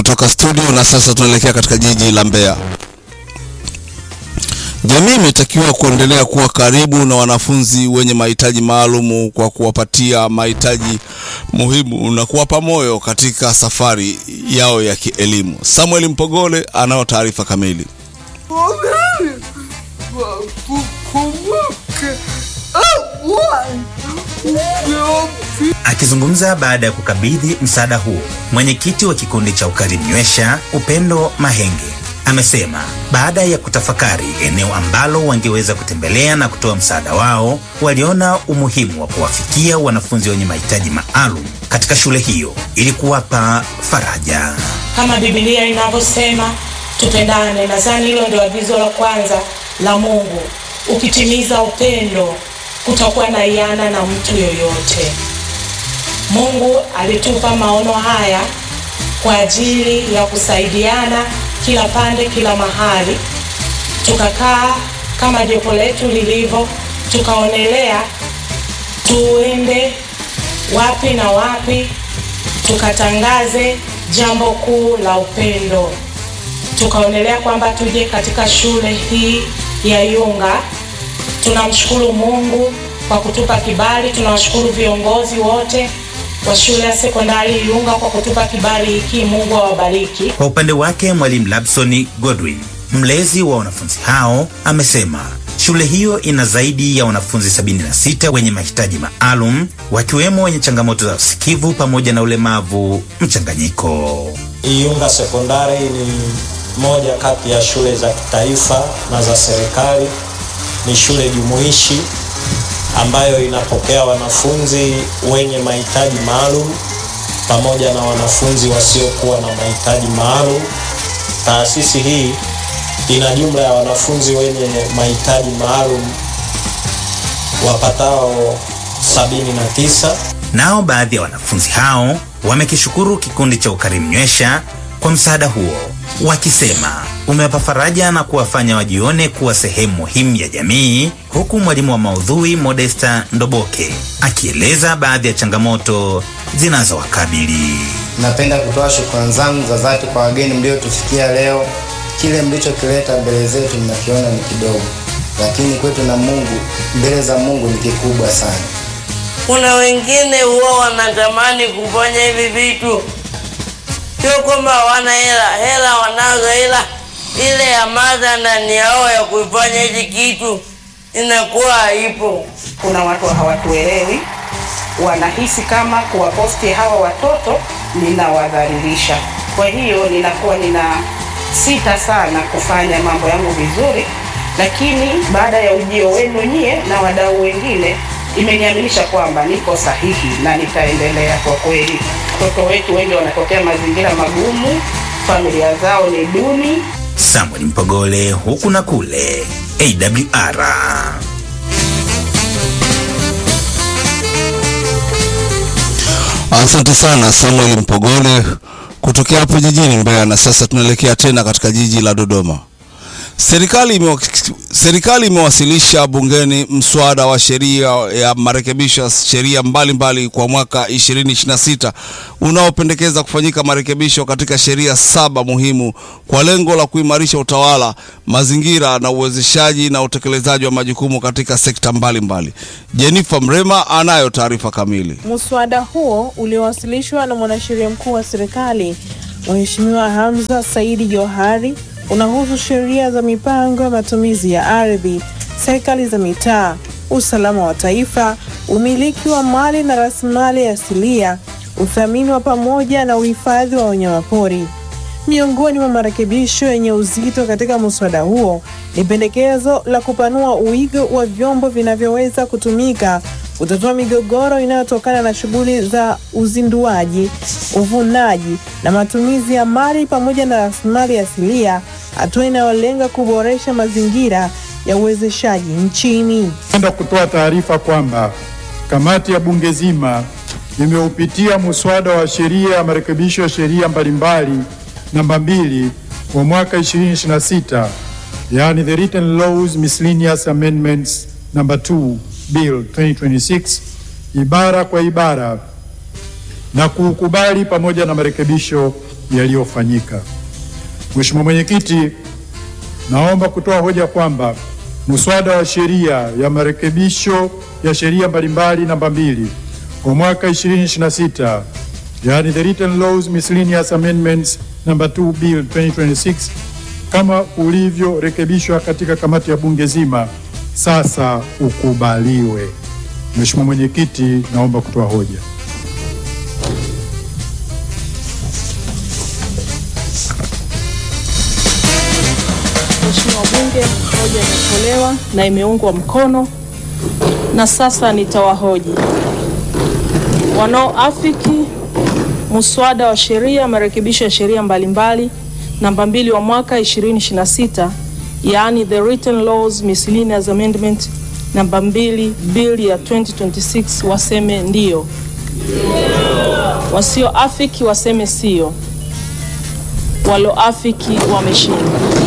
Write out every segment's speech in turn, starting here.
kutoka studio na sasa tunaelekea katika jiji la Mbeya. Jamii imetakiwa kuendelea kuwa karibu na wanafunzi wenye mahitaji maalum kwa kuwapatia mahitaji muhimu na kuwapa moyo katika safari yao ya kielimu. Samuel Mpogole anao taarifa kamili. Akizungumza baada ya kukabidhi msaada huo, mwenyekiti wa kikundi cha Ukarimu Nywesha Upendo Mahenge amesema baada ya kutafakari eneo ambalo wangeweza kutembelea na kutoa msaada wao, waliona umuhimu wa kuwafikia wanafunzi wenye mahitaji maalum katika shule hiyo ili kuwapa faraja. Kama Biblia inavyosema tupendane, nadhani hilo ndio agizo la kwanza la Mungu. Ukitimiza upendo, kutakuwa na iana na mtu yoyote. Mungu alitupa maono haya kwa ajili ya kusaidiana kila pande, kila mahali. Tukakaa kama jopo letu lilivyo, tukaonelea tuende wapi na wapi, tukatangaze jambo kuu la upendo. Tukaonelea kwamba tuje katika shule hii ya Iyunga. Tunamshukuru Mungu kwa kutupa kibali, tunawashukuru viongozi wote wa shule ya sekondari Iyunga kwa kutupa kibali hiki. Mungu awabariki. Kwa upande wake, mwalimu Labson Godwin, mlezi wa wanafunzi hao, amesema shule hiyo ina zaidi ya wanafunzi 76 wenye mahitaji maalum, wakiwemo wenye changamoto za usikivu pamoja na ulemavu mchanganyiko. Iyunga sekondari ni moja kati ya shule za kitaifa na za serikali. Ni shule jumuishi ambayo inapokea wanafunzi wenye mahitaji maalum pamoja na wanafunzi wasiokuwa na mahitaji maalum. Taasisi hii ina jumla ya wanafunzi wenye mahitaji maalum wapatao 79. Nao baadhi ya wanafunzi hao wamekishukuru kikundi cha Ukarimu Nywesha kwa msaada huo, wakisema umewapa faraja na kuwafanya wajione kuwa sehemu muhimu ya jamii, huku mwalimu wa maudhui Modesta Ndoboke akieleza baadhi ya changamoto zinazowakabili. Napenda kutoa shukrani zangu za dhati kwa wageni mliotufikia leo. Kile mlichokileta mbele zetu mnakiona ni kidogo, lakini kwetu na Mungu, mbele za Mungu ni kikubwa sana. Kuna wengine huwa wanatamani kufanya hivi vitu, sio kwamba hawana hela, hela wanazo, ila ile hamasa ndani yao ya kuifanya hichi kitu inakuwa haipo. Kuna watu hawatuelewi, wanahisi kama kuwaposti hawa watoto ninawadhalilisha. Kwa hiyo ninakuwa nina sita sana kufanya mambo yangu vizuri, lakini baada ya ujio wenu nyie na wadau wengine imeniaminisha kwamba niko sahihi na nitaendelea. Kwa kweli, watoto wetu wengi wanatokea mazingira magumu, familia zao ni duni. Samuel Mpogole, huku na kule, AWR. Asante sana Samuel Mpogole kutokea hapo jijini Mbeya. Na sasa tunaelekea tena katika jiji la Dodoma. Serikali imewa, serikali imewasilisha bungeni mswada wa sheria ya marekebisho ya sheria mbalimbali kwa mwaka 2026 unaopendekeza kufanyika marekebisho katika sheria saba muhimu kwa lengo la kuimarisha utawala, mazingira na uwezeshaji na utekelezaji wa majukumu katika sekta mbalimbali. Jennifer Mrema anayo taarifa kamili. Muswada huo uliowasilishwa na mwanasheria mkuu wa serikali Mheshimiwa Hamza Saidi Johari unahusu sheria za mipango ya matumizi ya ardhi, serikali za mitaa, usalama wa taifa, umiliki wa mali na rasilimali asilia, uthamini wa pamoja na uhifadhi wa wanyamapori. Miongoni mwa marekebisho yenye uzito katika muswada huo ni pendekezo la kupanua uwigo wa vyombo vinavyoweza kutumika kutatua migogoro inayotokana na shughuli za uzinduaji, uvunaji na matumizi ya mali pamoja na rasilimali asilia, hatua inayolenga kuboresha mazingira ya uwezeshaji nchini. Napenda kutoa taarifa kwamba kamati ya bunge zima imeupitia muswada wa sheria ya marekebisho ya sheria mbalimbali namba mbili wa mwaka 2026 yani the written laws miscellaneous amendments number 2 bill 2026 ibara kwa ibara na kuukubali pamoja na marekebisho yaliyofanyika. Mheshimiwa Mwenyekiti, naomba kutoa hoja kwamba muswada wa sheria ya marekebisho ya sheria mbalimbali namba mbili kwa mwaka 2026 yani the written laws miscellaneous amendments number 2 bill 2026 kama ulivyorekebishwa katika kamati ya bunge zima sasa ukubaliwe. Mheshimiwa Mwenyekiti, naomba kutoa hoja. Mheshimiwa Bunge, hoja imetolewa na imeungwa mkono, na sasa nitawahoji wanaoafiki muswada wa sheria marekebisho ya sheria mbalimbali namba mbili wa mwaka 2026 yaani the written laws miscellaneous amendment namba mbili bill ya 2026 waseme ndio, wasioafiki waseme sio, walioafiki wameshinda.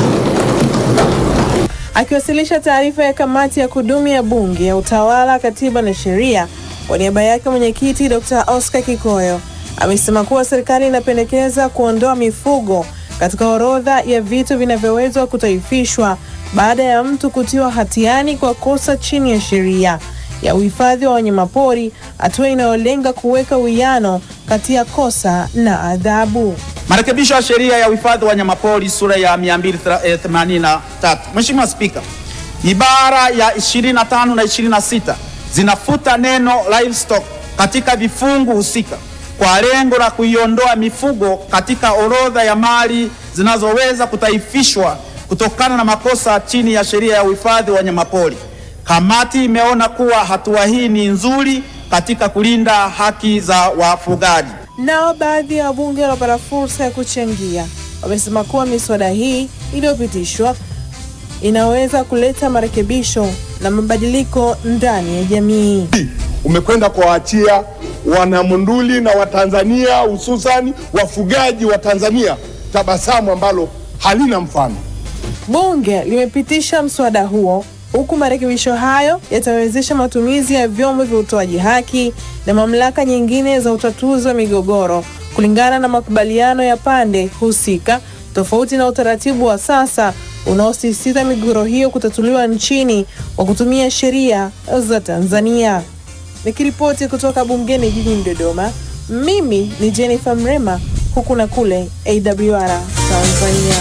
Akiwasilisha taarifa ya kamati ya kudumu ya Bunge ya Utawala, Katiba na Sheria, kwa niaba yake mwenyekiti Dr. Oscar Kikoyo amesema kuwa serikali inapendekeza kuondoa mifugo katika orodha ya vitu vinavyoweza kutaifishwa baada ya mtu kutiwa hatiani kwa kosa chini ya sheria ya uhifadhi wa wanyamapori, hatua inayolenga kuweka uwiano kati ya kosa na adhabu. Marekebisho ya sheria ya uhifadhi wa wanyamapori sura ya 283. Mheshimiwa Spika, ibara ya 25 na 26 zinafuta neno livestock katika vifungu husika kwa lengo la kuiondoa mifugo katika orodha ya mali zinazoweza kutaifishwa kutokana na makosa chini ya sheria ya uhifadhi wa wanyamapori. Kamati imeona kuwa hatua hii ni nzuri katika kulinda haki za wafugaji. Nao baadhi ya wabunge waliopata fursa ya kuchangia wamesema kuwa miswada hii iliyopitishwa inaweza kuleta marekebisho na mabadiliko ndani ya jamii. umekwenda kuwaachia wanamunduli na Watanzania hususani wafugaji wa Tanzania tabasamu ambalo halina mfano. Bunge limepitisha mswada huo huku marekebisho hayo yatawezesha matumizi ya vyombo vya utoaji haki na mamlaka nyingine za utatuzi wa migogoro kulingana na makubaliano ya pande husika, tofauti na utaratibu wa sasa unaosisitiza migogoro hiyo kutatuliwa nchini kwa kutumia sheria za Tanzania. Nikiripoti kutoka bungeni jijini Dodoma, mimi ni Jennifer Mrema, huku na kule AWR Tanzania.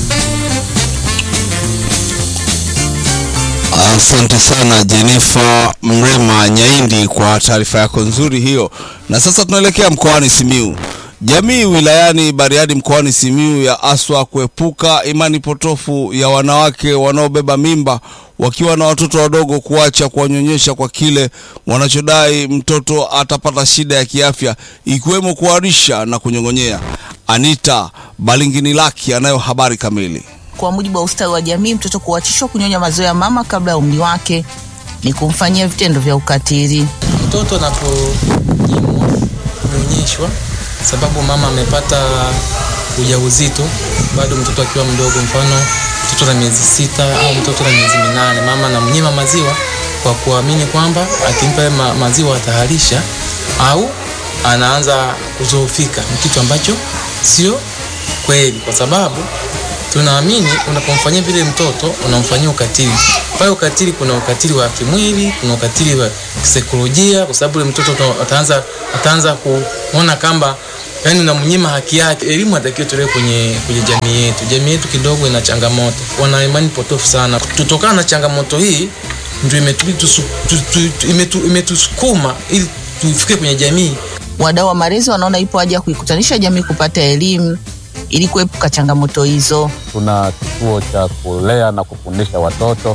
Asante sana Jenifa Mrema Nyaindi kwa taarifa yako nzuri hiyo. Na sasa tunaelekea mkoani Simiu. Jamii wilayani Bariadi mkoani Simiu ya aswa kuepuka imani potofu ya wanawake wanaobeba mimba wakiwa na watoto wadogo kuacha kuwanyonyesha kwa kile wanachodai mtoto atapata shida ya kiafya ikiwemo kuharisha na kunyong'onyea. Anita Balingini Laki anayo habari kamili. Kwa mujibu wa ustawi wa jamii, mtoto kuachishwa kunyonya maziwa ya mama kabla ya umri wake ni kumfanyia vitendo vya ukatili. Mtoto anaponyimwa kunyonyeshwa sababu mama amepata ujauzito bado mtoto akiwa mdogo, mfano mtoto na miezi sita au mtoto na miezi minane, mama anamnyima maziwa kwa kuamini kwamba akimpa ma maziwa ataharisha au anaanza kuzoofika. Ni kitu ambacho sio kweli, kwa sababu tunaamini unapomfanyia vile mtoto unamfanyia ukatili. Pale ukatili, kuna ukatili wa kimwili, kuna ukatili wa kisaikolojia, kwa sababu yule mtoto ataanza ataanza kuona kamba yani unamnyima haki yake. Elimu atakiwa tolewe kwenye kwenye jamii yetu. Jamii yetu kidogo ina changamoto, wana imani potofu sana. Kutokana na changamoto hii ndio imetubidi tusu- tu- tu- tu- imetu- imetusukuma ili tufike kwenye jamii Wadau wa malezi wanaona ipo haja ya kuikutanisha jamii kupata elimu ili kuepuka changamoto hizo. Tuna kituo cha kulea na kufundisha watoto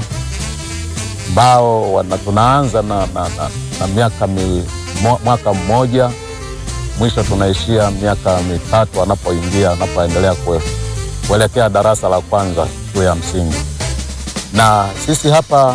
ambao wana- tunaanza na, na, na, na miaka mi, mo, mwaka mmoja mwisho tunaishia miaka mitatu anapoingia anapoendelea kue- kuelekea darasa la kwanza shule ya msingi. Na sisi hapa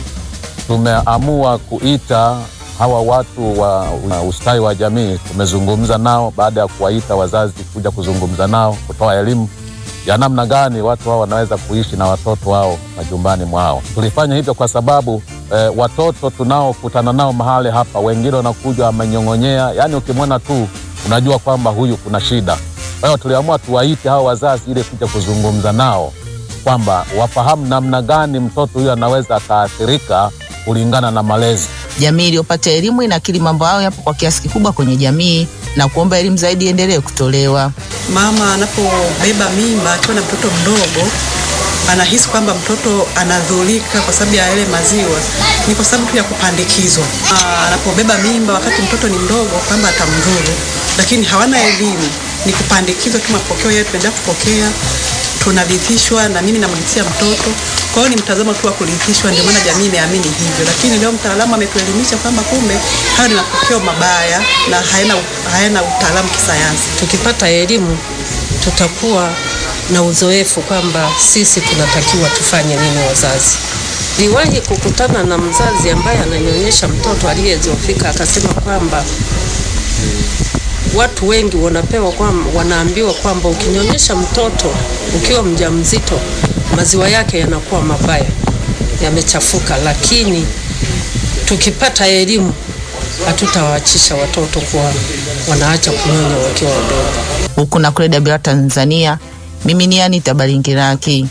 tumeamua kuita hawa watu wa wa ustawi wa jamii. Tumezungumza nao baada ya kuwaita wazazi kuja kuzungumza nao, kutoa elimu ya namna gani watu hao wanaweza kuishi na watoto wao majumbani mwao. Tulifanya hivyo kwa sababu eh, watoto tunaokutana nao mahali hapa, wengine wanakuja wamenyong'onyea, yaani ukimwona tu unajua kwamba huyu kuna shida. Kwa hiyo tuliamua tuwaite hao wazazi ile kuja kuzungumza nao kwamba wafahamu namna gani mtoto huyo anaweza akaathirika kulingana na malezi. Jamii iliyopata elimu inakiri mambo hayo yapo kwa kiasi kikubwa kwenye jamii na kuomba elimu zaidi iendelee kutolewa. Mama anapobeba mimba akiwa na mtoto mdogo anahisi kwamba mtoto anadhulika kwa sababu ya yale maziwa, ni kwa sababu tu ya kupandikizwa. Ah, Anapobeba mimba wakati mtoto ni mdogo, kwamba atamdhuru, lakini hawana elimu, ni kupandikizwa tu mapokeo yetu, tunaendelea kupokea, tunarithishwa na mimi namrithia mtoto. Kwa hiyo ni mtazamo tu wa kurithishwa, ndio maana jamii imeamini hivyo, lakini leo mtaalamu ametuelimisha kwamba kumbe hayo ni mapokeo mabaya na hayana, hayana utaalamu kisayansi. Tukipata elimu tutakuwa na uzoefu kwamba sisi tunatakiwa tufanye nini wazazi. Niwahi kukutana na mzazi ambaye ananyonyesha mtoto aliyezofika akasema kwamba watu wengi wanapewa kwamba, wanaambiwa kwamba ukinyonyesha mtoto ukiwa mjamzito maziwa yake yanakuwa mabaya, yamechafuka, lakini tukipata elimu hatutawaachisha watoto kuwa wanaacha kunyonya wakiwa wadogo. Huku na kule Dabira, Tanzania, mimi ni Anita Baringiraki.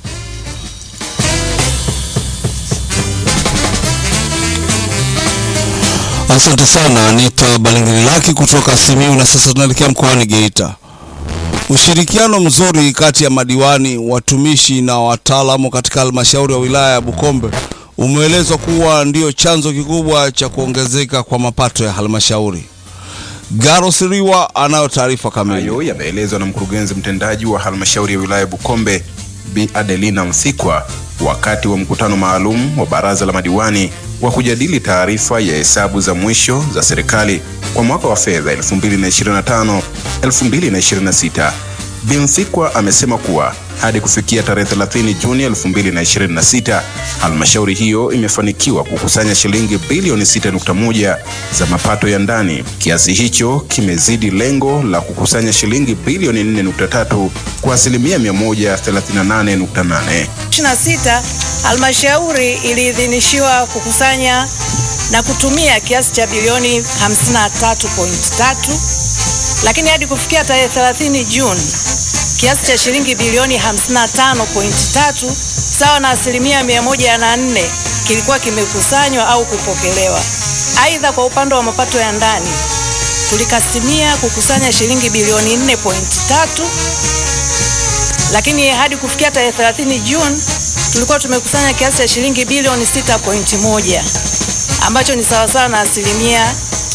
Asante sana Anita Balingililaki kutoka Simiyu. Na sasa tunaelekea mkoani Geita. Ushirikiano mzuri kati ya madiwani, watumishi na wataalamu katika halmashauri ya wilaya ya Bukombe umeelezwa kuwa ndio chanzo kikubwa cha kuongezeka kwa mapato ya halmashauri. Garo Siriwa anayo taarifa kamili. Hayo yameelezwa na mkurugenzi mtendaji wa halmashauri ya wilaya Bukombe Bi Adelina Msikwa wakati wa mkutano maalum wa baraza la madiwani wa kujadili taarifa ya hesabu za mwisho za serikali kwa mwaka wa fedha 2025 2026. Bi Msikwa amesema kuwa hadi kufikia tarehe 30 Juni 2026 halmashauri hiyo imefanikiwa kukusanya shilingi bilioni 6.1 za mapato ya ndani. Kiasi hicho kimezidi lengo la kukusanya shilingi bilioni 4.3 kwa asilimia 138.8. 26 halmashauri iliidhinishiwa kukusanya na kutumia kiasi cha bilioni 53.3, lakini hadi kufikia tarehe 30 Juni kiasi cha shilingi bilioni 55.3 sawa na asilimia 104 kilikuwa kimekusanywa au kupokelewa. Aidha, kwa upande wa mapato ya ndani tulikasimia kukusanya shilingi bilioni 4.3 lakini hadi kufikia tarehe 30 Juni tulikuwa tumekusanya kiasi cha shilingi bilioni 6.1 ambacho ni sawasawa na asilimia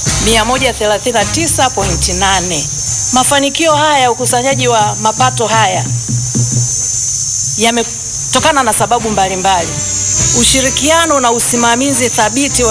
139.8. Mafanikio haya ya ukusanyaji wa mapato haya yametokana na sababu mbalimbali: ushirikiano na usimamizi thabiti wa